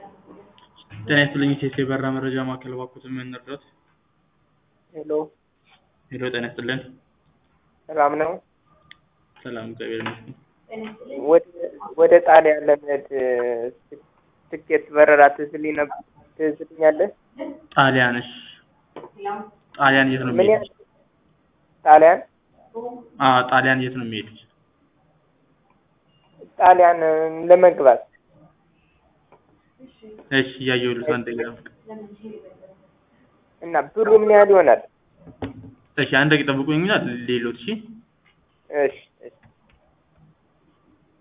ጤና ይስጥልኝ ኢቴስ የበራ መረጃ ማዕከል እባክዎትን ምን እንርዳዎት? ሄሎ ሄሎ ጤና ይስጥልን። ሰላም ነው? ሰላም እግዚአብሔር ይመስገን። ወደ ወደ ጣሊያን ለመሄድ ትኬት በረራ ትዝልኝ ነበር ትዝልኛለህ? ጣሊያን እሺ። ጣሊያን የት ነው ምን የሚሄዱት? ያህል ጣሊያን አዎ ጣሊያን የት ነው የሚሄዱት? ጣሊያን ለመግባት እሺ እያየሁልዎት አንድ ደቂቃ ጠብቁ። እና ብሩ ምን ያህል ይሆናል? እሺ አንድ ደቂቃ ጠብቁኝና ልይሎት እሺ። እሺ እሺ